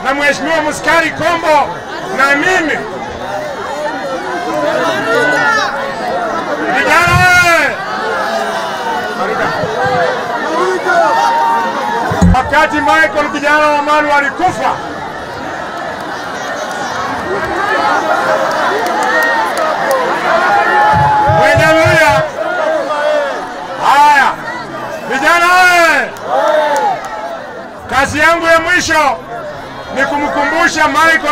na Mheshimiwa Muskari Kombo na mimi vijana wewe, wakati Michael kijana wa Malu alikufa Haleluya! Haya vijana wewe, kazi yangu ya mwisho ni kumkumbusha Michael